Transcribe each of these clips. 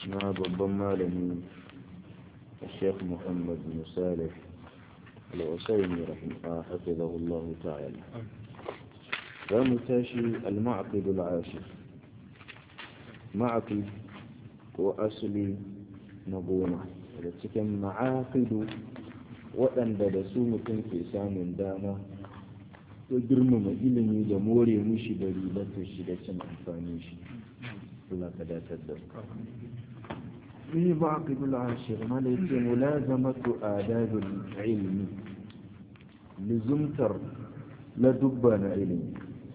na babban malami الشيخ محمد بن صالح العسيمي رحمه حفظه الله تعالى ومتاشي المعقد العاشر معقد وأصلي نبونا cikin ma'aqidu waɗanda da su mutum ke samun dama ko girmama ilimi da more mushi da ribatar shi da cin amfani shi Allah ka datar da في معقب العاشر ما ليس ملازمة آداب العلم لزمتر لدبنا علم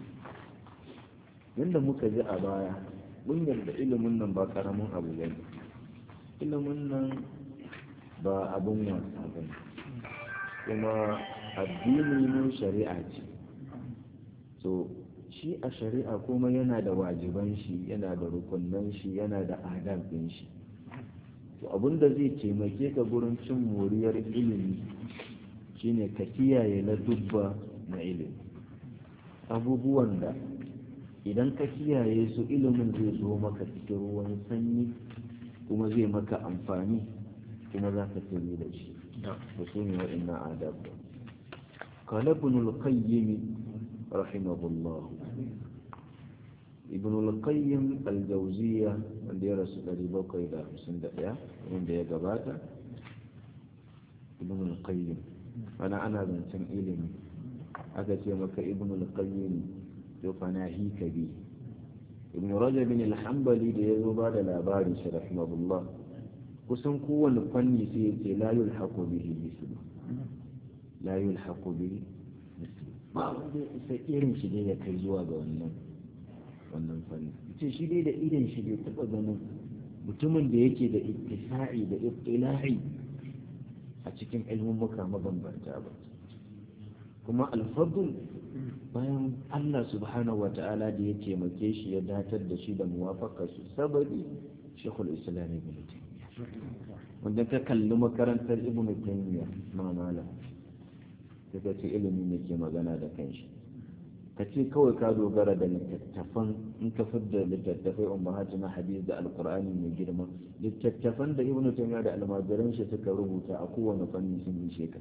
yadda muka ji a baya mun yarda ilimin nan ba karamin abu ba ne ilimin nan ba abin wasa ba ne kuma addini ne shari'a ce so shi a shari'a kuma yana da wajiban shi yana da rukunan shi yana da adab ɗin shi to abin da zai taimake ka gurin cin moriyar ilimi shine ka kiyaye na dubba na ilimi abubuwan da idan ka kiyaye su ilimin zai zo maka cikin ruwan sanyi kuma zai maka amfani kuma za ka tsiri da shi da su ne waɗannan adab قال ابن القيم رحمه الله ابن القيم الجوزية wanda ya rasu ɗari bakwai da hamsin da ɗaya wanda ya gabata ibn al-qayyim ana ana zancen ilimi aka ce maka ibn al-qayyim to fana hi kabi ibn rajab bin al-hanbali da ya zo ba da labarin shi rahimahullah kusan kowane fanni sai ya ce la yulhaqu bihi mislu la yulhaqu bihi mislu ba wanda ya isa irin shi ne ya kai zuwa ga wannan wannan fanni ce shi dai da idan shi bai taɓa ganin mutumin da yake da ittisa'i da ibtila'i a cikin ilmummuka mabambanta ba kuma alfadul bayan Allah subhanahu wa ta'ala da ya taimake shi ya datar da shi da muwafaka su sababi shekul islam ibn taymiya wanda ka kalli makarantar ibn taymiya mamala ta ce ilimi ne ke magana da kanshi ka ce kawai ka dogara da littattafan in ka da littattafai ummahatu na hadis da alqur'ani mai girma littattafan da ibnu taymiya da almajiran shi suka rubuta a kowane fanni sun yi sheka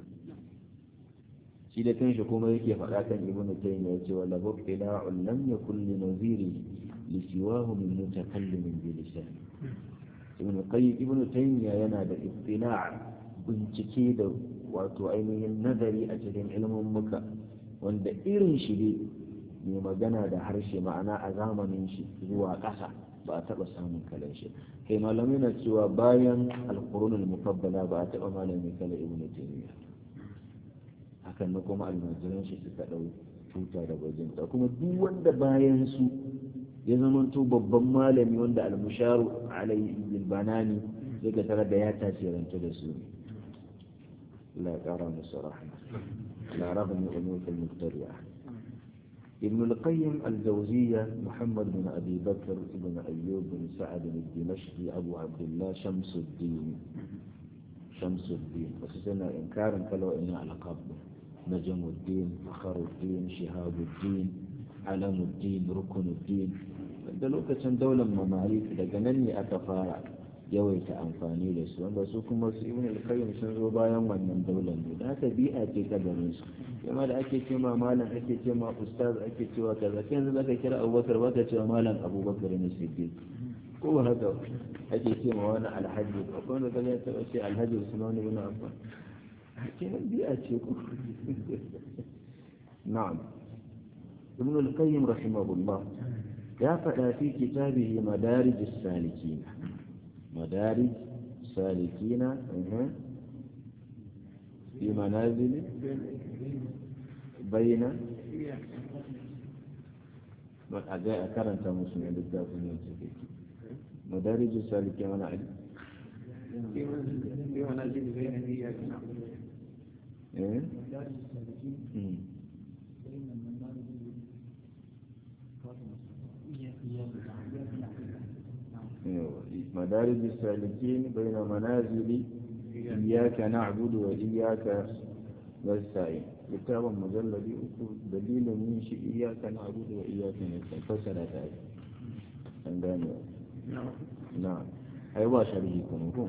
shi da kanshi kuma yake faɗa kan ibnu taymiya yace wala bukila'un lam yakul li naziri li siwahu min mutakallimin bi lisan ibnu qayyim ibnu taymiya yana da ibtila' bincike da wato ainihin nazari a cikin ilmin muka wanda irin shi ne mai magana da harshe ma'ana a zamanin shi zuwa ƙasa ba a taɓa samun kalan shi kai malamai na cewa bayan alƙurunul mufabbala ba a taɓa malami kala ibn taymiya hakan na kuma almajiran shi suka ɗau tuta da bajinta kuma duk wanda bayan su ya zamanto babban malami wanda almusharu alaihi bil banani zai ga tare da ya tasiranta da su la ƙara musu rahma على رغم أنوف المبتدعة ابن القيم الجوزية محمد بن أبي بكر بن أيوب بن سعد الدمشقي أبو عبد الله شمس الدين شمس الدين وسيسنا إنكارا فلو إن ألقاب نجم الدين فخر الدين شهاب الدين علم الدين ركن الدين da lokacin daular mamalik daga nan ne aka fara yawaita amfani da su wanda su kuma su ibn al-qayyim sun zo bayan wannan daular ne da haka bi'a ce ta garin su kuma da ake ce ma malam ake ce ma ustaz ake cewa kaza kai yanzu zaka kira abubakar baka cewa malam abubakar ne siddiq ko ba haka ake ce ma wani alhaji ko wanda kaza ya taba ce alhaji usman ibn affan kenan bi'a ce ko na'am ibn al-qayyim rahimahullah ya faɗa fi kitabihi madarij as-salikin مدارج سالكين في منازل بين أكرنت مسلم للدافعين مدارج السالكين وانا علم في منازل بين إياك نعبد إيه؟ مدارج السالكين بين منازل إياك نعبد وإياك نستعين كتابا مجلد دليل من شيء إياك نعبد وإياك نستعين فسر ذلك نعم نعم ai ba sharhi kuma ko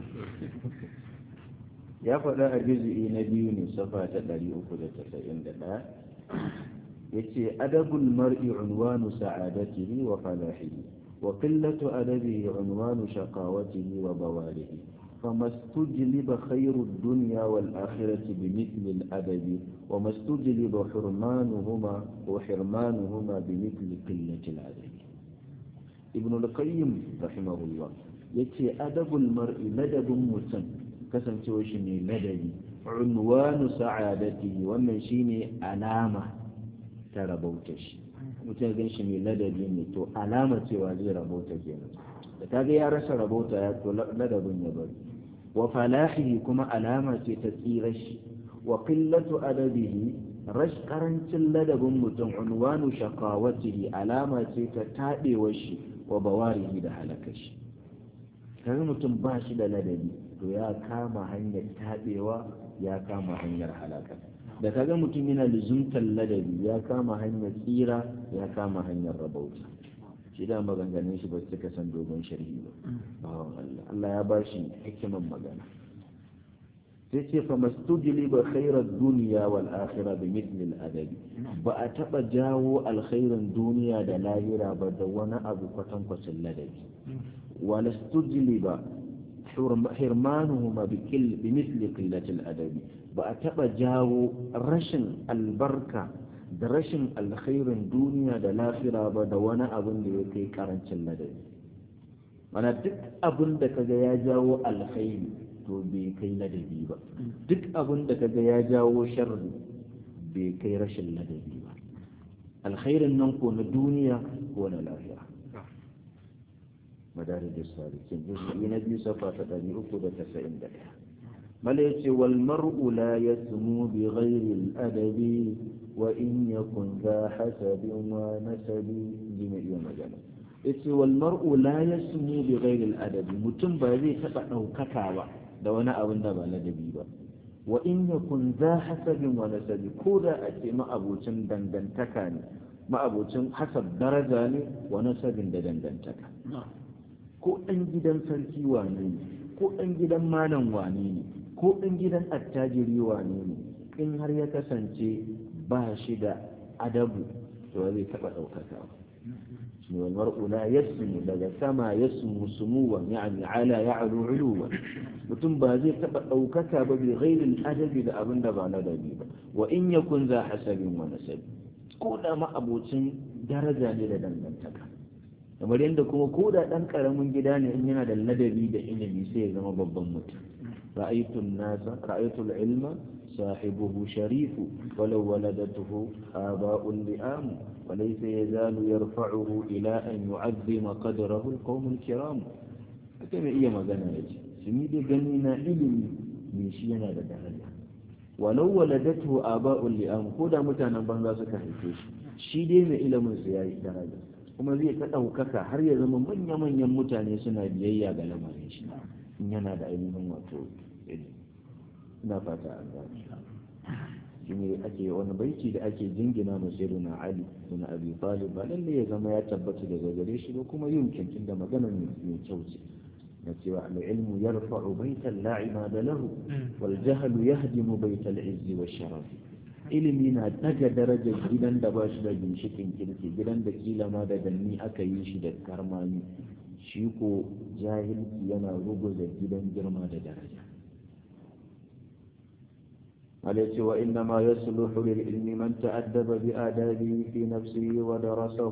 ya faɗa a juz'i na biyu ne safa ta ɗari uku da tasa'in da ɗaya ya ce adabul mar'i unwanu sa'adatihi wa falahihi wa qillatu adabihi unwanu shaqawatihi wa bawalihi فما استجلب خير الدنيا والآخرة بمثل الأدب وما استجلب حرمانهما وحرمانهما بمثل قلة الأدب ابن القيم رحمه الله يتي أدب المرء لدب مسن كسن توشني لدبي عنوان سعادته ومن شيني علامة تربوتش mutum gan shi mai ladabi ne to alama cewa zai rabota kenan da ta ga ya rasa rabota ya to ladabin ya bari wa falahihi kuma alama ce ta tsira shi wa qillatu adabihi rash karancin ladabin mutum unwanu shaqawatihi alama ce ta tabewa shi wa bawarihi da halaka shi kaga mutum ba shi da ladabi to ya kama hanyar tabewa ya kama hanyar halaka da kaga mutum yana luzumtar ladabi ya kama hanyar tsira ya kama hanyar rabauta shi da maganganun shi ba su ka san dogon sharhi ba bawan Allah Allah ya ba shi hikiman magana sai ce fa mastujili ba khairar duniya wal akhira bi mithli al adabi ba a taba jawo alkhairin duniya da lahira ba da wani abu kwatankwacin ladabi wa lastujili ba hirmanuhuma bi mithli qillati al adabi ba a taba jawo rashin albarka da rashin alkhairin duniya da lafira ba da wani abin da ya kai karancin ladabi mana duk abin da kaga ya jawo alkhairi to bai kai ladabi ba duk abin da kaga ya jawo sharri bai kai rashin ladabi ba alkhairin nan ko na duniya ko na lafira madarar da sarikin juz'i na biyu safa ta ɗari uku da tasa'in da ɗaya mala ya ce wal mar'u la yasmu bi ghairi al-adabi وإن يكن ذا حسب ونسب لما iya magana yace wal mar'u la yasmu bi ghairi al adabi mutum ba zai taba daukaka ba da wani abin da ba ladabi ba wa in yakun za hasabin wa nasabi ko da a ce ma'abocin dangantaka ne ma'abocin hasab daraja ne wa nasabin da dangantaka ko ɗan gidan sarki wane ne ko ɗan gidan malam wane ne ko ɗan gidan attajiri wane ne in har ya kasance ba shi da adabu to zai taɓa ɗaukaka ba shi ne mar'u la yasmu daga sama yasmu sumuwan ya'ni ala ya'lu uluwan mutum ba zai taɓa ɗaukaka ba bi ghairil adabi da abin da ba ladabi ba wa in yakun za hasabin wa nasabi ko da ma abocin daraja ne da dangantaka kamar yadda kuma ko da ɗan ƙaramin gida ne in yana da ladabi da ilimi sai ya zama babban mutum ra'aytun nasa ra'aytul ilma صاحبه شريف ولو ولدته آباء لئام وليس يزال يرفعه إلى أن يعظم قدره القوم الكرام كما إيا مغانا يجي سميد غنينا إلمي من شينا لدرجة ولو ولدته آباء لئام كودا متانا بانغا سكا حيثوش shi dai mai ilimin su yayi daraja kuma zai ta ɗaukaka har ya zama manya-manyan mutane suna biyayya ga lamarin shi in yana da ainihin wato ilimi ina fata an gane shi ne ake wani baiti da ake jingina ma na ali bin abi talib ba lalle ya zama ya tabbata daga gare shi ba kuma yin kinkin da magana mai kyau ce na cewa al-ilmu yarfa'u baitan la imada lahu wal jahlu yahdimu baital izzi wa sharaf ilimi na daga darajar gidan da ba shi da ginshikin kirki gidan da kila ma da danni aka yi shi da karmami shi ko jahilci yana ruguza gidan girma da daraja عليه وإنما يصلح للعلم من تأدب بآدابه في نفسه ودرسه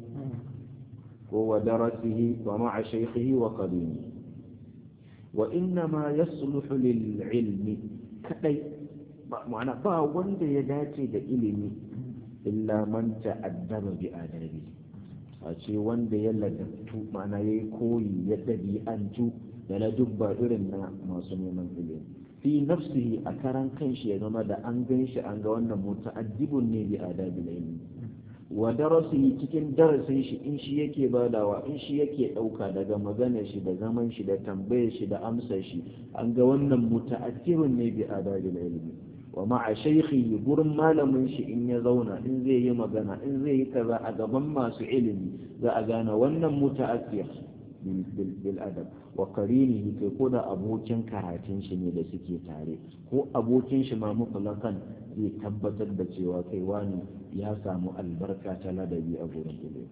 ودرسه ومع شيخه وقديمه وإنما يصلح للعلم كأي معنى با وند يداتي دا إلمي إلا من تأدب بآدابه أشي وند يلدبتو معنى يكوي يدبي أنتو يلدب إرنا ما سمي من إلمي fi nafsihi a karan kanshi ya zama da an gan shi an ga wannan muta'addibun ne bi adabil ilmi wa darasihi cikin darasin shi in shi yake badawa in shi yake dauka daga maganar shi da zaman shi da tambayar shi da amsar shi an ga wannan muta'addibun ne bi adabil ilmi wa ma'a shaykhi gurin malamin shi in ya zauna in zai yi magana in zai yi kaza a gaban masu ilimi za a gane wannan muta'addib bil adab wa qarinihi kai ko da abokin karatun shi ne da suke tare ko abokin shi ma mutlaqan zai tabbatar da cewa kai wani ya samu albarka ta ladabi a gurin ilimi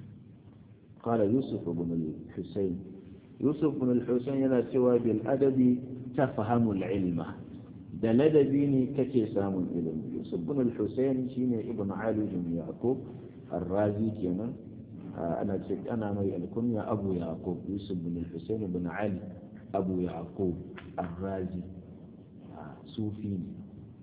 قال يوسف بن الحسين يوسف بن الحسين yana cewa bil adabi tafhamu al ilma da ladabi ne kake samun ilimi yusuf bin al-husayn shine ibn ali bin yaqub ar-razi kenan ana ce ana mai alkunya abu yaqub yusuf bin al-husayn bin ali abu yaqub ar-razi sufi ne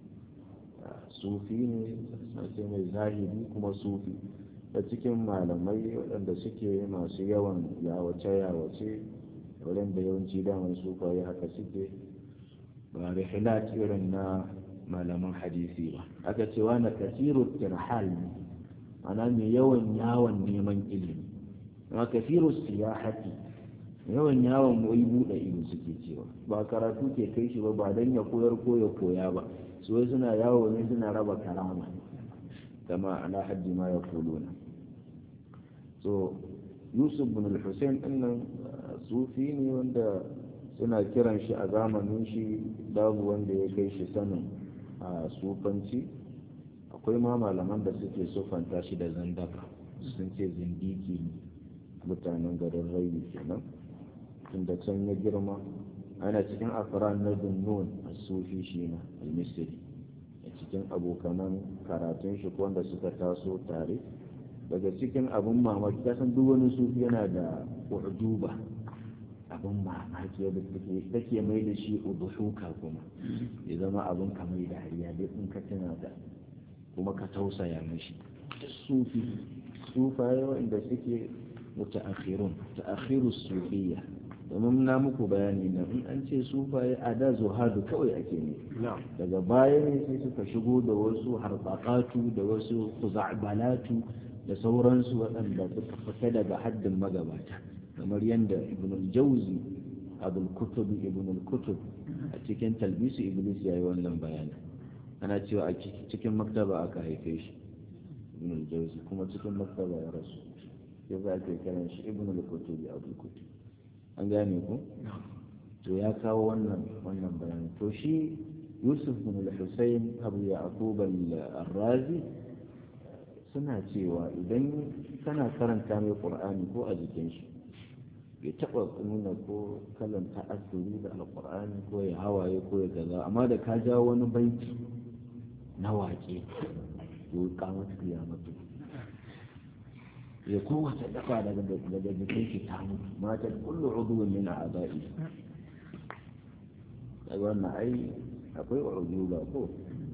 sufi ne sai mai zahiri kuma sufi da cikin malamai waɗanda suke masu yawan yawace-yawace waɗanda yawanci daman sufaye haka suke ba rihilat irin na malaman hadisi ba aka ce wani kasiru tirhal ne ana mai yawan yawon neman ilimi amma kasiru siyahati yawan yawon wai buɗe ido suke cewa ba karatu ke kai shi ba ba don ya koyar ko ya koya ba su wai suna yawo ne suna raba karama kama ala haddi ma ya kuluna so yusuf bin al-hussein ɗin sufi ne wanda suna kiran shi a zamanin shi babu wanda ya kai shi sanin a sufanci akwai ma malaman da suke sufanta shi da zandaka sun ce zindiki ne mutanen garin rayu kenan tunda can ya girma ana cikin afiran na dunnun a sufi shi na al-misri a cikin abokanan karatun shi wanda suka taso tare daga cikin abin mamaki kasan duk wani sufi yana da ujuba abin mamaki yadda take mai da shi udushuka kuma ya zama abin kamar da hariya dai in ka tuna da kuma ka tausaya mishi sufi sufaye wanda suke mutaakhirun ta'akhiru sufiyya domin na muku bayani na in an ce sufaye a da zuhadu kawai ake ne daga baya ne sai suka shigo da wasu harbaƙatu da wasu kuza'balatu da sauransu waɗanda suka fita daga haddin magabata kamar yadda ibn al-jawzi abul kutub ibn al-kutub a cikin talbisu iblis ya yi wannan bayani ana cewa a cikin maktaba aka haife shi ibn al-jawzi kuma cikin maktaba ya rasu ya za ake kiran shi ibn al-kutub abul kutub an gane ku to ya kawo wannan wannan bayani to shi yusuf bin al-husayn abu yaqub al-razi suna cewa idan kana karanta mai qur'ani ko a jikin shi bai taɓa nuna ko kalan ta'assuri da alƙur'ani ko ya hawaye ko ya gaza amma da ka jawo wani baiti na waƙe to kamata kiyamatu ya kowace dafa daga daga jikin shi ta mutu mata kullu udwin min a'da'i daga wannan ai akwai ujuba ko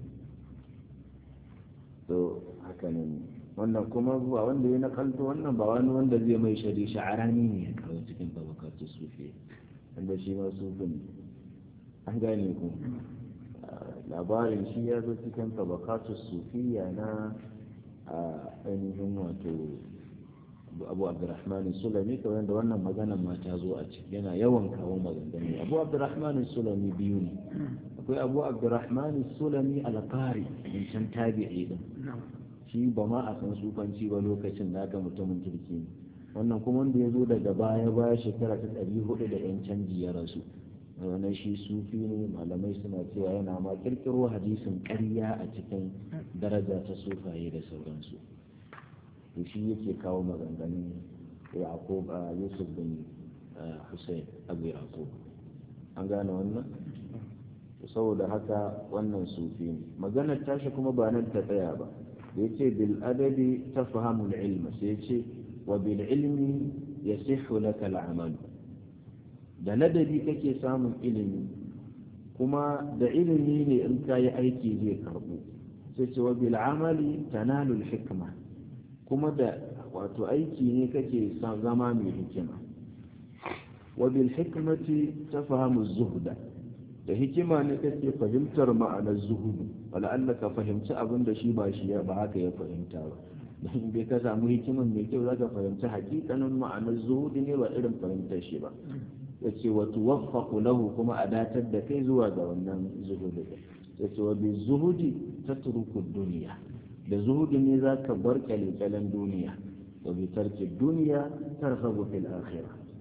to haka ne wannan kuma ba wanda ya nakalto wannan ba wani wanda zai mai shari sha'arani ne ya kawo cikin tabakatu sufi wanda shi ma sufin an gane ku labarin shi ya zo cikin tabakatu sufiya na ainihin wato abu abdurrahman sulami kamar da wannan magana ma ta zo a ciki yana yawan kawo maganganu abu abdurrahman sulami biyu ne akwai abu abdurrahman sulami alqari min can tabi'i din shi ba ma a san sufanci ba lokacin da aka mutumin turki ne wannan kuma wanda ya zo daga baya baya shekara ta ɗari hudu da yan canji ya rasu wannan shi sufi ne malamai suna cewa yana ma kirkiro hadisin ƙarya a cikin daraja ta sufaye da sauransu to shi yake kawo maganganun yaqub a yusuf bin hussein abu yaqub an gane wannan saboda haka wannan sufi ne maganar tashi kuma ba nan ta tsaya ba da yace bil adabi tafhamu al ilma sai yace wa bil ilmi yasihhu laka al amal da ladabi kake samun ilimi kuma da ilimi ne in ka yi aiki zai karbu sai ce wa bil amali tanalu al hikma kuma da wato aiki ne kake zama mai hikima wa bil hikmati tafhamu zuhda da hikima ne kake fahimtar ma'anar zuhudu wala Allah ka fahimci abin da shi ba shi ba haka ya fahimta ba don bai ka samu hikiman mai kyau zaka fahimci hakikanin ma'anar zuhudu ne ba irin fahimtar shi ba yace wa tuwaffaqu lahu kuma a datar da kai zuwa ga wannan zuhudu yace wa bi zuhudi tatruku dunya da zuhudu ne zaka bar kyalekyalen duniya wa bi tarki dunya tarhabu fil akhirah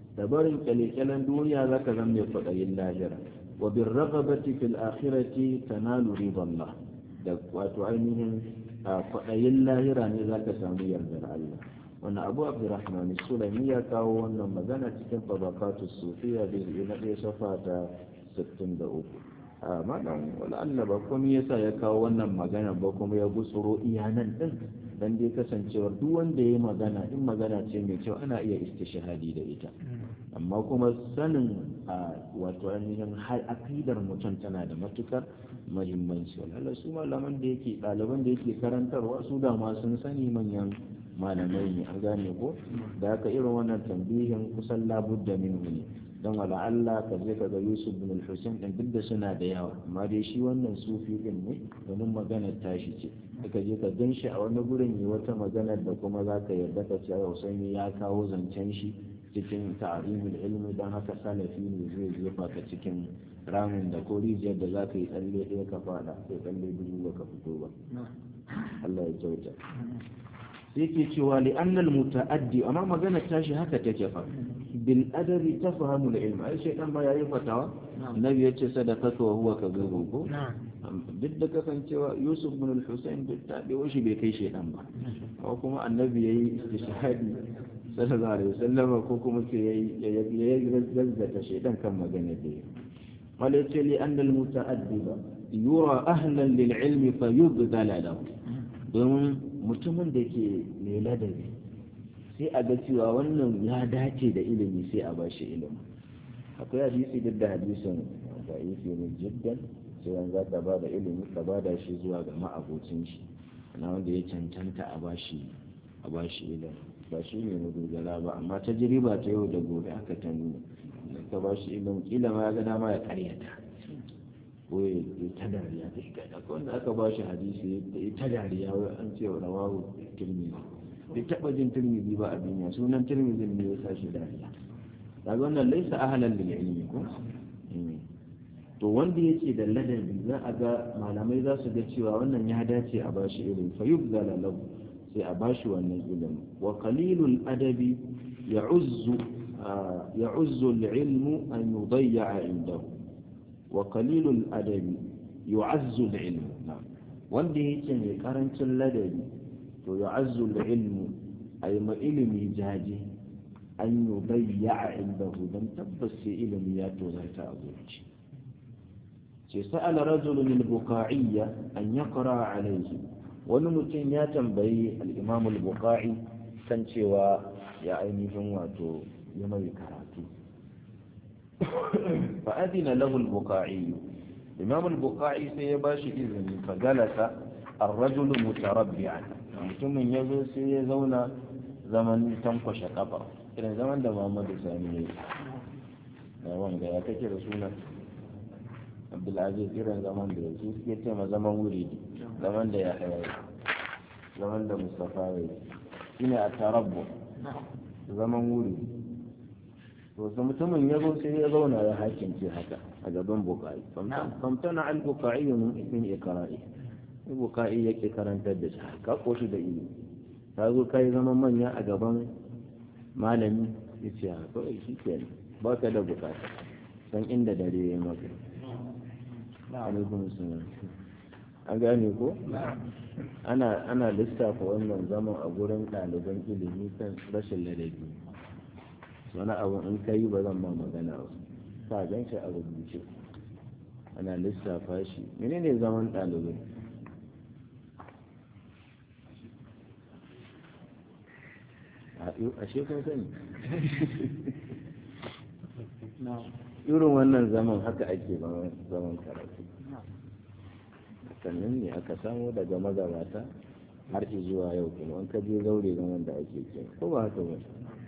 da barin kyalekyalen duniya za ka zama mai kwaɗayin lahira wa bin ragabati fil akhirati tanalu riballah da wato ainihin kwaɗayin lahira ne za ka samu yardar Allah wannan abu abdurrahman sulami ya kawo wannan magana cikin tabakatu sufiya da na ɗaya safa ta 63 a malam wala Allah ba kuma yasa ya kawo wannan magana ba kuma ya gutsuro iyanan din dan dai kasancewar duk wanda ya magana in magana ce mai kyau ana iya istishhadi da ita amma kuma sanin a wato ainihin har akidar mutum tana da matukar muhimmanci wala su malaman da yake ɗaliban da yake karantarwa su da ma sun sani manyan malamai ne an gane ko da haka irin wannan tambihin kusan labudda min ne don wala Allah ka je ka ga Yusuf bin al-Husayn din duk da suna da yawa amma dai shi wannan sufi din ne domin maganar tashi ce ka je ka gan shi a wani gurin yi wata maganar da kuma za ka yarda ka ce Husaini ya kawo zancen shi cikin ta'arimul ilmi don haka salafi ne zai jefa ka cikin ramin da ko rijiyar da za ka yi tsalle ɗaya ka fada ko tsalle biyu ba ka fito ba Allah ya kyauta sai ke cewa li annal muta'addi amma magana tashi haka take fa bil adabi tafhamu al ilm ai sai dan ba yayi fatawa nabi yace sadaqatu wa huwa kadhubu ko duk da kasancewa yusuf bin al-husayn duk ta bai shi bai kai shedan ba ko kuma annabi yayi istishhadi sallallahu alaihi wasallam ko kuma sai yayi yayi gazzata shedan kan magana da yi wala yace li annal muta'addiba yura ahlan lil ilmi fayubdala lahu domin mutumin da ke mai ladabi sai a ga cewa wannan ya dace da ilimi sai a bashi ilimi akwai hadisi duk da hadisin da yake ne jiddan sai an za ka ba da ilimi ka ba da shi zuwa ga ma'abocin shi na wanda ya cancanta a bashi a bashi ilimi ba shi ne na dogara ba amma ta jiriba ta yau da gobe aka ta nuna ka ba shi ilimi kila ma ya ga dama ya karyata ko ya ta dariya ta shiga da wanda aka ba shi hadisi ya ta dariya wai an ce wa rawahu tirmidhi bai taba jin tirmidhi ba a duniya sunan tirmidhi ne ya sa shi dariya daga wannan laisa ahlan lil ilmi ko to wanda yake da ladabi za a ga malamai za su ga cewa wannan ya dace a bashi ilimi fa yubzala lahu sai a bashi wannan ilimi wa qalilul adabi ya'uzzu ya'uzzu al-ilmu an yudayya indahu wa qalilul adabi yu'azzu al-ilmu wanda yake mai karancin ladabi to yu'azzu al-ilmu ay ma ilimi jaji an yudayya indahu dan tabbas sai ilimi ya tozarta a zuci ce sa'ala rajulun al-buqa'iyya an yaqra alayhi wani mutum ya tambayi al-imam al-buqa'i kan cewa ya ainihin wato ya mai karatu fa adina lahu al-buqa'i imam al-buqa'i sai ya bashi izini fa galasa ar-rajulu mutarabbi'an mutumin ya zo sai ya zauna zaman tankwashe kafa irin zaman da Muhammadu Sani ya yi da wanga ya kake da sunan abdulaziz irin zaman da ya suke ce ma zaman wuri zaman da ya haya zaman da mustafa ya yi shine a tarabbu zaman wuri to su mutumin ya zo sai ya zauna ya hakince haka a gaban bukai famtana al bukai min ikra'i bukai yake karantar da shi ka koshi da ilimi ka zo kai zaman manya a gaban malami ya ce kawai shi ke ba ka da bukata san inda dare ya maka alaikun salam an gane ko ana ana lissafa wannan zaman a gurin ɗaliban ilimi kan rashin ladabi wani abu in ka yi ba zan ma magana ba ka gan shi a rubuce ana lissafa shi menene zaman ɗalibai a shekun sani irin wannan zaman haka ake zaman karatu sannan ne aka samu daga magabata har zuwa yau kuma an kaje zaure zaman da ake ke ko ba haka ba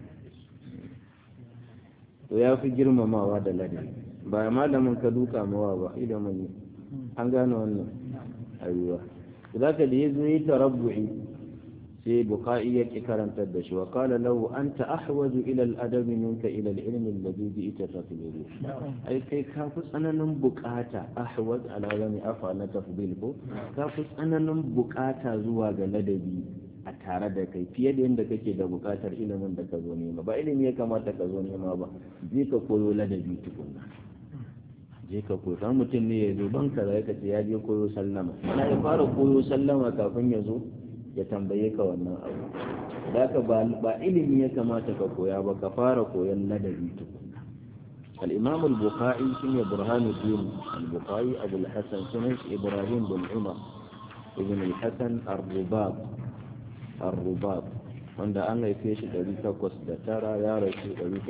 to ya fi girmamawa da ladabi ba malamin ka duka mawa ba ilimin ne an gane wannan ayuwa za ka da ya zo yi tarabbu'i sai buka'i ya ƙi karantar da shi wa kala lahu an ta ahwaju ila al'adab minka ila al-ilmi alladhi bi ita tafdilu ai kai ka fi tsananin bukata ahwaj ala zami afa na tafdil ko ka fi tsananin bukata zuwa ga ladabi a tare da kai fiye da yadda kake da buƙatar ilimin da ka zo nema ba ilimi ya kamata ka zo nema ba je ka koyo ladabi tukunna je ka koyo kan mutum ne ya zo ban kaza ya ce ya je koyo sallama ana ya fara koyo sallama kafin ya zo ya tambaye ka wannan abu da ka ba ilimi ya kamata ka koya ba ka fara koyon ladabi tukunna al-imam al-bukhari shine burhanuddin al-bukhari abu al-hasan sunan ibrahim bin umar ibn al-hasan ar-rubab ar-rubab wanda an haife shi 809 ya rasu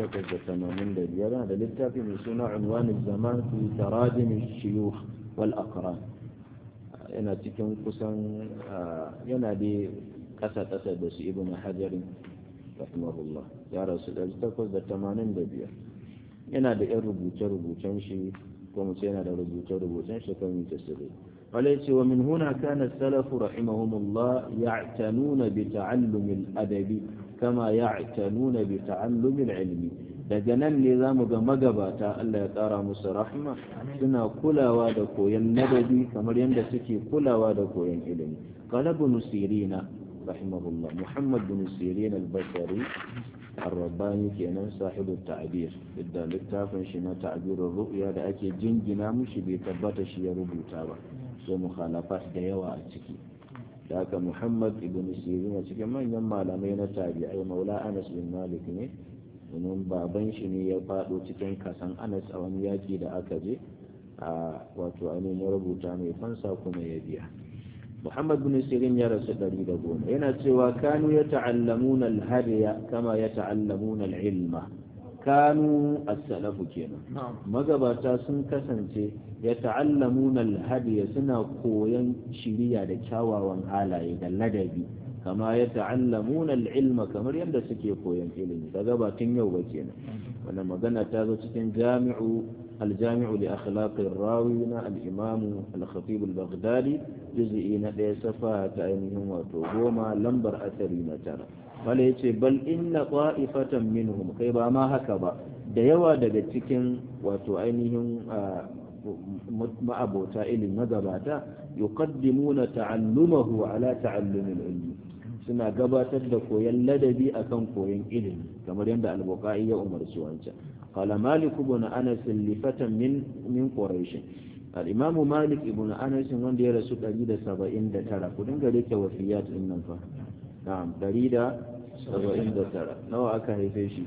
885 da littafi mai suna unwanin zaman fi tarajim shiyukh wal aqran yana cikin kusan yana da kasa kasa da su ibn hajar rahimahullah ya rasu 885 yana da yan rubuce rubucen shi ko mu yana da rubuce rubucen shi kan yi tasiri وليس ومن هنا كان السلف رحمهم الله يعتنون بتعلم الأدب كما يعتنون بتعلم العلم daga nan ne za mu ga magabata Allah ya ƙara musu rahma suna kulawa da koyon nadabi kamar yadda suke kulawa da koyon ilimi qala ibn sirina rahimahullah muhammad bin sirin al-basri ar-rabbani kenan sahibu ta'bir da littafin shi na ta'birur ru'ya da ake jingina mushi bai tabbata shi ya rubuta ba sai mukhalafat da yawa a ciki da haka muhammad ibn sirin a cikin manyan malamai na tabi'ai maula anas bin malik ne domin baban shi ne ya fado cikin kasan anas a wani yaki da aka je a wato ainihin ya rubuta mai fansa kuma ya biya muhammad bin sirin ya rasu ɗari da goma yana cewa kanu ya ta'allamuna al-hadiya kama ya ta'allamuna al-ilma kanu as-salafu kenan magabata sun kasance ya ta'allamuna al-hadiya suna koyan shiriya da kyawawan halaye da ladabi kama ya ta'allamuna al-ilma kamar yadda suke koyan ilimi daga batun yau ba kenan wannan magana ta zo cikin jami'u al-jami'u li akhlaqir rawi na al-imam al-khatib al-baghdadi juz'i na ɗaya safa ta ainihin wato goma lambar asari na tara wala yace bal inna qa'ifatan minhum kai ba ma haka ba da yawa daga cikin wato ainihin ma'abota ilimi magabata yuqaddimuna ta'allumahu ala ta'allumil ilmi suna gabatar da koyon ladabi akan koyon ilimi kamar yadda al-buqai ya umarci wancan qala malik ibn anas li fatan min min quraish al-imam malik ibn anas wanda ya rasu 179 ku dinga rike wafiyat din nan fa na'am 179 nawa aka haife shi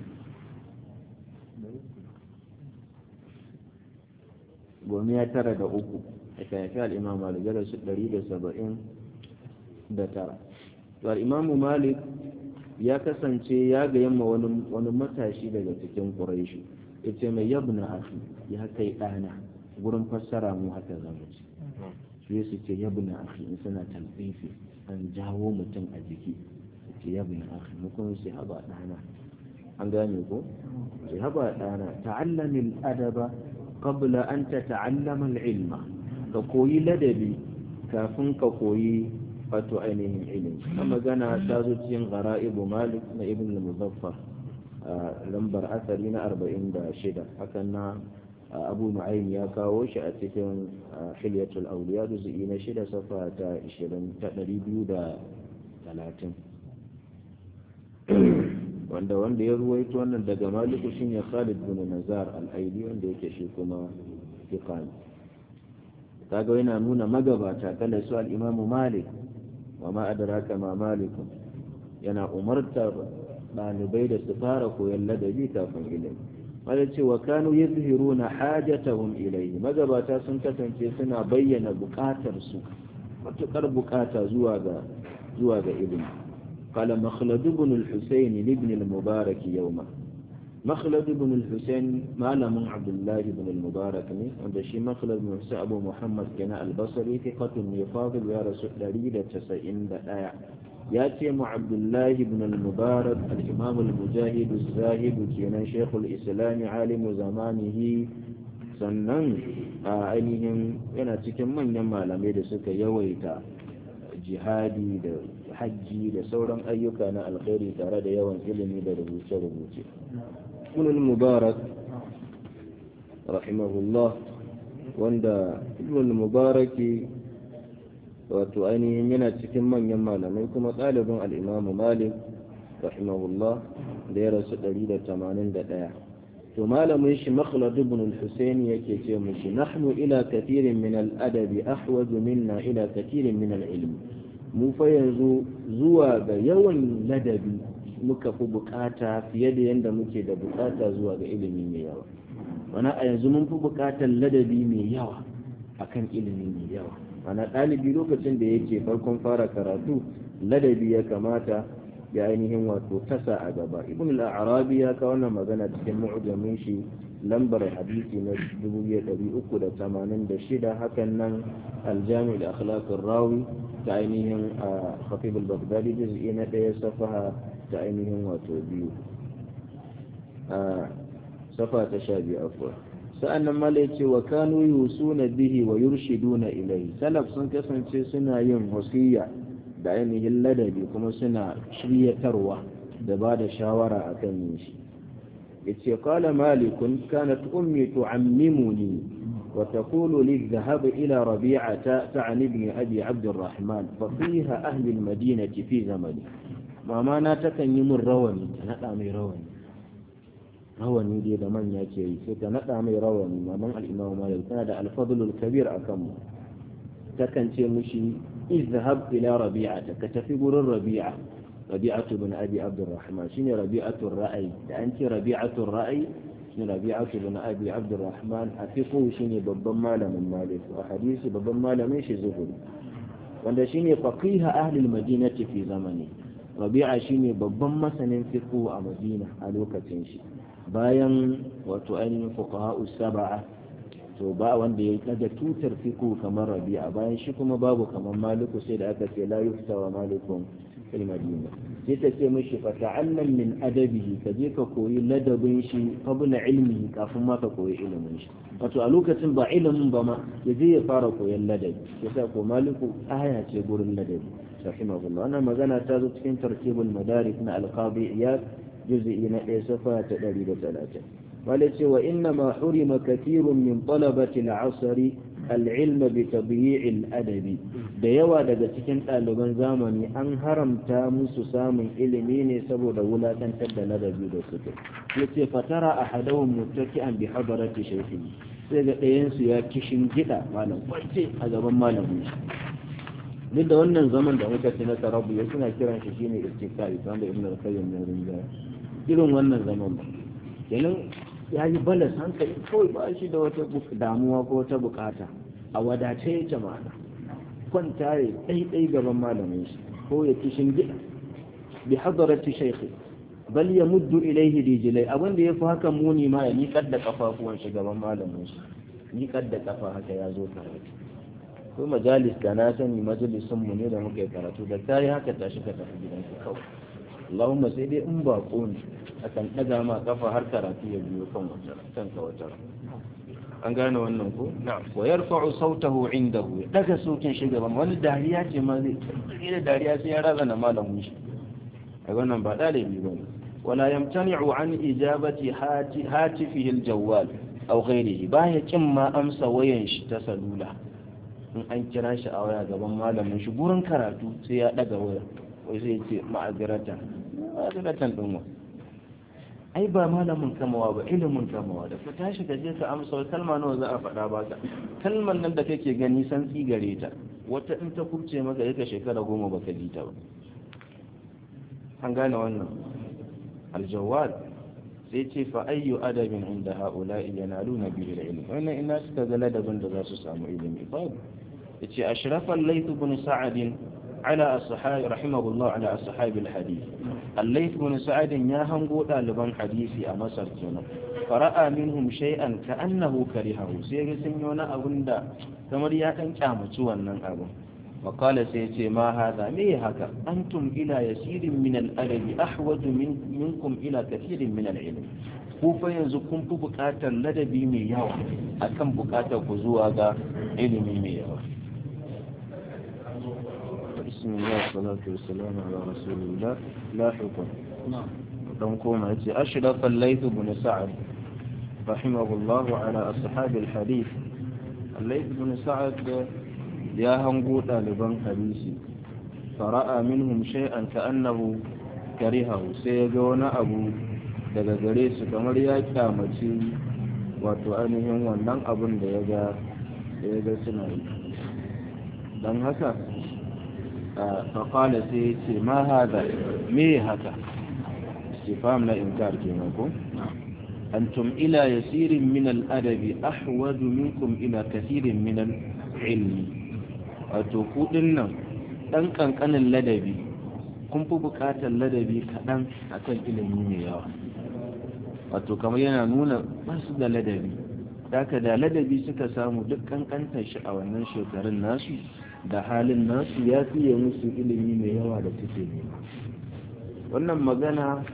gomiya tara da uku aka haifi al'imam malik ya rasu 179 to al'imamu malik ya kasance ya ga yamma wani matashi daga cikin ƙuraishi ya ce mai yabna afi ya kai ɗana gurin fassara mu haka zama ce su su ce yabna afi in suna talfifi an jawo mutum a jiki su ce yabna afi mu kuma su haba ɗana an gane ko su haba ɗana ta'allamin adaba qabla an ta ta'allama ilma ka koyi ladabi kafin ka koyi wato ainihin ilimi na magana ta zo cikin gara'ibu malik na ibn al-muzaffar lambar asali na 46 hakan na abu nu'aym ya kawo shi a cikin hilyatul awliya juz'i na shida safa ta 20 ta 230 wanda wanda ya ruwaito wannan daga maliku shine Khalid bin Nazar al-Aidi wanda yake shi kuma fiqani kaga yana nuna magabata kala su al-Imam Malik wa ma adraka ma Malik yana umartar ɗalibai da su fara koyon ladabi kafin ilimi wanda ce wa kanu yuzhiruna hajatahum ilayhi magabata sun kasance suna bayyana bukatar su matukar bukata zuwa ga zuwa ga ilimi قال مخلد بن الحسين لابن المبارك يوما مخلد بن الحسين ما من عبد الله بن المبارك عند شي مخلد بن حسين أبو محمد كان البصري ثقة يفاضل يا رسول دليل تسعين دقايا ياتي مع عبد الله بن المبارك الإمام المجاهد الزاهد كان شيخ الإسلام عالم زمانه sannan a ainihin yana cikin manyan malamai da suka yawaita jihadi da hajji da sauran ayyuka na alkhairi tare da yawan ilimi da rubuce-rubuce. Ibn Mubarak rahimahullah wanda Ibn Mubaraki wato ainihin yana cikin manyan malamai kuma ɗalibin al'imamu malik rahimahullah da ya rasu 181 to malamin shi makhlad ibn al-husayn yake ce mushi nahnu ila kathirin min al-adabi ahwaj minna ila kathirin min al-ilm mu fa yanzu zuwa ga yawan ladabi muka fi bukata fiye da yadda muke da bukata zuwa ga ilimi mai yawa wani a yanzu mun fi bukatar ladabi mai yawa akan ilimi mai yawa mana ɗalibi lokacin da yake farkon fara karatu ladabi ya kamata ya ainihin wato tasa a gaba ibn al-arabi ya kawo wannan magana cikin mu'jamin shi lambar hadisi na 2386 hakan nan al-jami' al-akhlaq ar-rawi ta ainihin khatib al-baghdadi juz'i na ɗaya safaha ta ainihin wato biyu safa ta sha biyu afwa sa'annan mala ya ce wa kanu yusuna bihi wa yurshiduna ilayhi salaf sun kasance suna yin wasiya da ainihin ladabi kuma suna shiryatarwa da ba da shawara akan yin shi yace qala malikun kanat ummi tu'ammimuni وتقول لي الذهاب إلى ربيعة تعني ابن أبي عبد الرحمن فقيه أهل المدينة في زمنه mama na takan yi min rawani ta naɗa mai rawani rawani dai da manya ke yi sai ta naɗa mai rawani maman al'imamu malik tana da alfadlul kabir a kanmu takan ce mushi izhab ila rabi'a ka tafi gurin rabi'a rabi'atu bin abi abdurrahman shine rabi'atu ra'ayi da an ce rabi'atu ra'ayi shine rabi'atu bin abi abdurrahman a fiqh shine babban malamin malik a hadisi babban malamin shi zuhuri wanda shine faqiha ahli al-madinati fi zamani rabi'a shine babban masanin fiqh a madina a lokacin shi bayan wato ainihin fuqaha sab'a to ba wanda ya daga tutar fiqh kamar rabi'a bayan shi kuma babu kamar maliku sai da aka ce la yufta wa malikun fil madina sai ta ce mishi fa ta'allam min adabihi ka je ka koyi ladabin shi qabla ilmihi kafin ma ka koyi ilimin shi wato a lokacin ba ilimin ba ma ya je ya fara koyon ladabi yasa ko maliku aya ce gurin ladabi rahimahullah wannan magana ta zo cikin tartibul madarik na alqabi iyad juz'i na ɗaya safa ta ɗari da talatin wale ce wa inna ma hurima kathirun min talabati al-asri al-ilm bi tabi'i adabi da yawa daga cikin ɗaliban zamani an haramta musu samun ilimi ne saboda wulakantar da ladabi da suke yace fatara ahadahum muttaki'an bi hadarati shaykhi sai ga ɗayan su ya kishin gida malam kwance a gaban malamin shi duk da wannan zaman da muka ci na tarabu ya suna kiran shi shine istiqai wanda ibnu al-qayyim ya rinja irin wannan zaman ba kenan ya yi balas hankali kawai ba shi da wata damuwa ko wata bukata a wadace ya jama'a kwanta ya ɗaiɗai gaban malamin shi ko ya kishin gida bi hadarati shaykhi bal ya muddu ilaihi rijilai abin da ya fi haka muni ma ya miƙar da kafafuwan shi gaban malamin shi miƙar da kafa haka ya zo karatu ko majalis da na sani majalisun mu ne da muka yi karatu da ta yi haka tashi ka tafi gidanka kawai Allahumma sai dai in baƙo ne akan ɗaga ma kafa har karatu ya biyo kan wata kanka wata an gane wannan ko wa yarfa'u sautahu indahu ya daga sautin shi gaban wani dariya ce ma zai da dariya sai ya razana malamin shi a wannan ba ɗalibi ba ne wala yamtani'u an ijabati hatifihi aljawwal aw ghayrihi baya kin ma amsa wayan shi ta salula in an kira shi a waya gaban malamin shi gurin karatu sai ya daga waya wai sai ce ma'aziratan ma'aziratan din wa ai ba malamin kamawa ba ilimin kamawa da ka tashi ka je ka amsa kalma nawa za a faɗa ba ka kalmar nan da kake gani san gare ta wata in ta kubce maka yaka shekara goma baka ji ta ba an gane wannan aljawad sai ce fa ayyu adabin inda ha'ula'i yanaluna bihi al-ilm wannan ina suka ga ladabin da za su samu ilimi babu yace ashrafal layth ibn sa'ad ala ashabi rahimahullah ala ashabi al-hadith al-layth ibn sa'ad ya hango daliban hadisi a masar kenan fara'a minhum shay'an ka'annahu karihahu sai ga sun yi wani abun da kamar ya dan kyamaci wannan abun وقال سيتي ما هذا ليه هكا أنتم إلى يسير من الأدب أحوج من منكم إلى كثير من العلم kufa yanzu kun fi buƙatar ladabi mai yawa akan buƙatar ku zuwa ga ilimi mai yawa bismillah salatu wassalamu ala rasulillah la hukm dan koma yace ashraf al-layth ibn sa'd rahimahullah ala ashab al-hadith al-layth ibn sa'd ya hango ɗaliban hadisi fara'a minhum shay'an ka'annahu karihahu sai ya ga wani abu daga gare su kamar ya kyamaci wato ainihin wannan abun da ya ga da ya ga suna yi don haka faƙala sai ya ce ma haza me haka istifam na inkar kenan ko أنتم إلى يسير من الأدب أحوج منكم إلى كثير من العلم أتوقودنا ɗan ƙanƙanin ladabi kun fi buƙatar ladabi kaɗan a kan ilimi mai yawa wato kamar yana nuna basu da ladabi haka da ladabi suka samu duk ƙanƙantar shi a wannan shekarun nasu da halin nasu ya fiye musu ilimi mai yawa da suke nema wannan magana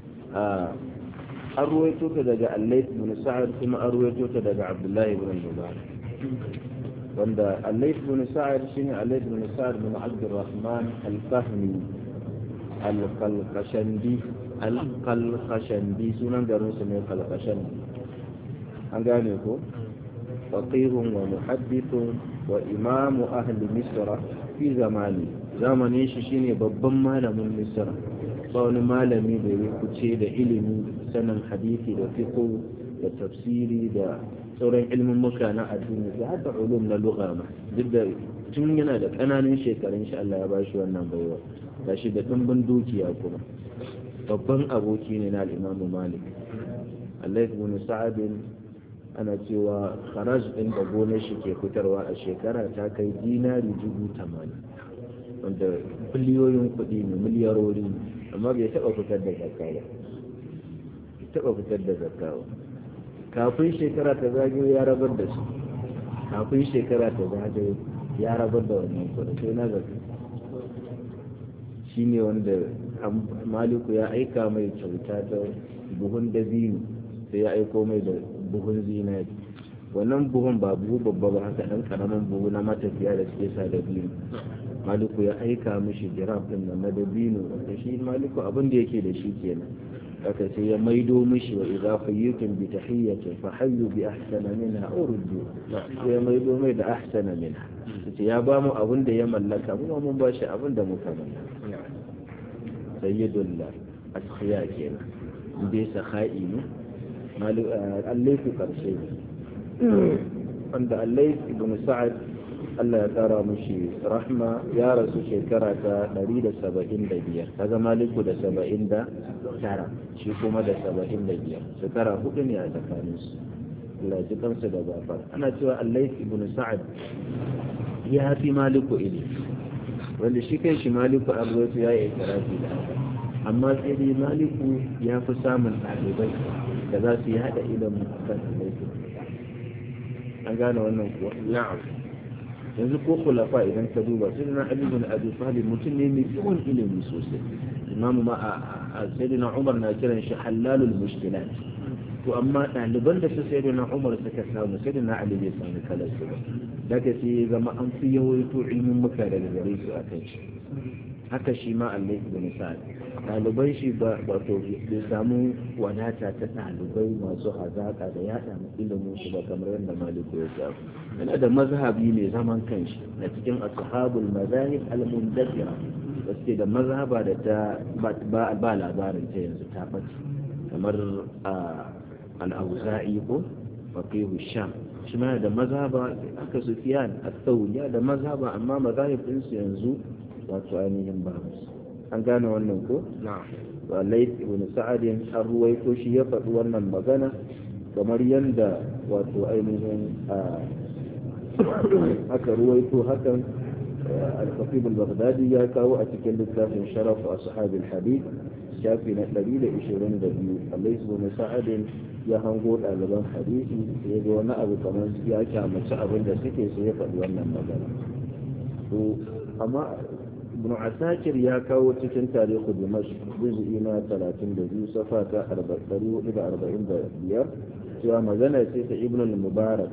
an ruwaito ta daga allais bin sa'ad kuma an ruwaito ta daga abdullahi bin mubarak wanda allais bin sa'ad shine allais bin sa'ad bin abdurrahman al-fahmi al-qalqashandi al-qalqashandi sunan garin su ne qalqashandi an gane ko faqihun wa muhaddithun wa imamu ahli misra fi zamani zamanin shi shine babban malamin misra ba wani malami da ya kuce da ilimi sanin hadisi da fiqh da tafsiri da sauran ilmin muka na addini da hada ulum na lugha ma duk da tun yana da ƙananan shekarun shi Allah ya ba shi wannan baiwa ga shi da ɗimbin dukiya kuma babban aboki ne na al'imamu malik Allah ibn sa'ad ana cewa kharaj din da gonar shi ke fitarwa a shekara ta kai dinari dubu tamanin wanda biliyoyin kuɗi ne miliyarori amma bai taɓa fitar da zakka ba taɓa fitar da zakka ba kafin shekara ta zagayo ya rabar da su kafin shekara ta zagayo ya rabar da wannan kuɗi sai na zakka shi ne wanda maliku ya aika mai kyauta ta buhun dabino sai ya aiko mai da buhun zinari wannan buhun ba buhu babba ba haka ɗan ƙaramin buhu na matafiya da suke sa dabino maliku ya aika mishi jiraf ɗin na dabino wanda shi maliku abin da yake da shi kenan haka sai ya maido mishi wa idza fayyitum bi tahiyyatin fa hayyu bi ahsana minha aw ruddu sai ya maido mai da ahsana minha sai ya ba mu abin da ya mallaka mu mun ba shi abin da muka mallaka sayyidul ashiya kenan inda saha'i ne allaifu karshe wanda allai ibn sa'ad Allah ya kara mushi rahma ya rasu shekara ta 175 kaga maliku da 79 shi kuma da 75 shekara hudu ne a tsakanin su Allah ji kansu da gafar ana cewa allai ibn sa'ad ya fi maliku ilimi wanda shi kan shi maliku an ya yi ikirafi da haka amma sai dai maliku ya fi samun ɗalibai da za su yi haɗa ilimin kan laifin an gane wannan kuwa na'am yanzu ko kulafa idan ka duba sai na ali bin abi talib mutum ne mai yawan ilimi sosai imam ma a sayyidina umar na kiran shi halalul mushkilat to amma ɗaliban da su sayyidina umar suka samu sayyidina ali bai samu kalar su ba daga sai zama an fi yawaito ilmin muka daga gare su a kan shi haka shi ma Allah ibn Sa'ad ɗaliban shi ba wato bai samu wadata ta ɗalibai masu hazaka da yaɗa ilimin shi ba kamar yadda Maliku ya samu yana da mazhabi mai zaman kanshi na cikin ashabul mazahib al-mundathira da suke da mazhaba da ta ba labarin ta yanzu ta ɓace kamar al-auza'i ko faqihu sham shi ma da mazhaba aka sufiyan al-thawri da mazhaba amma mazahib ɗinsu yanzu wato ainihin ba an gane wannan ko wa lait ibn sa'ad an ruwaito shi ya faɗi wannan magana kamar yanda wato ainihin aka ruwaito hakan al-khatib al-baghdadi ya kawo a cikin littafin sharaf ashab al-hadith shafi na 122 Allah ibn sa'ad ya hango ɗaliban hadisi ya ga wani abu kamar ya kyamaci abin da suke so ya faɗi wannan magana to amma ibn asakir ya kawo cikin tarihu dimashq juz'i na 32 safa ta 445 cewa magana ce ta ibn al-mubarak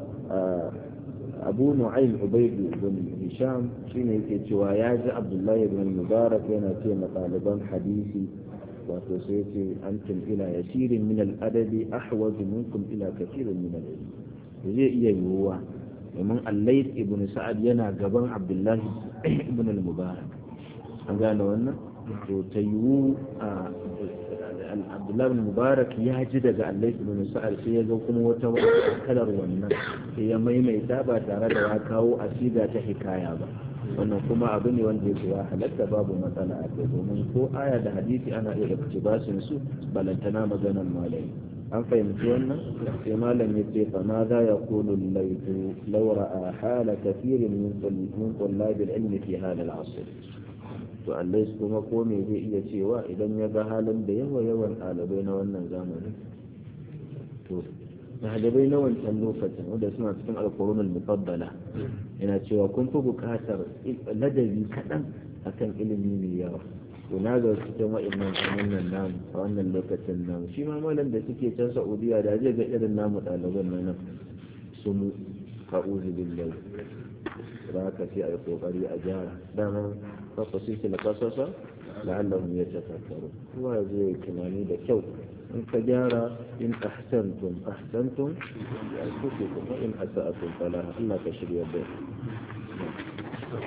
abu nu'aym ubayd bin hisham shine yake cewa ya ji abdullahi ibn al-mubarak yana ce ma ɗaliban hadisi wato sai ce antum ila yasirin min al-adabi ahwaju minkum ila kathirin min al-ilm zai iya yiwuwa domin allais ibn sa'ad yana gaban abdullahi ibn al-mubarak an gane wannan to ta yiwu abdullahi ibn mubarak ya ji daga allais ibn sa'ad sai ya ga kuma wata kalar wannan sai ya maimaita ba tare da ya kawo asiga ta hikaya ba wannan kuma abu ne wanda yake ya halatta babu matsala a kai domin ko aya da hadisi ana iya iktibasin su balantana maganar malami an fahimci wannan sai malam ya ce fa ma za ya kulu laifu laura a hala kafirin min kullabil ilmi fi halal asr to Allah kuma ko me zai iya cewa idan ya ga halin da yawa yawan ɗalibai na wannan zamanin to ɗalibai na wancan lokacin wanda suna cikin alkurunul mufaddala yana cewa kun fi buƙatar ladabi kaɗan akan ilimi mai yawa to na ga cikin wa'annan wannan namu a wannan lokacin namu shi ma malam da suke can saudiya da zai ga irin namu ɗaliban na nan su mu ka'uzu billahi da haka sai a yi kokari a gyara daman fafa su ke na kasasa la'allahum ya tafakkaru kowa zai tunani da kyau in ka gyara in ahsantum ahsantum ya kuke kuma in asa'atum fala Allah ka shirya da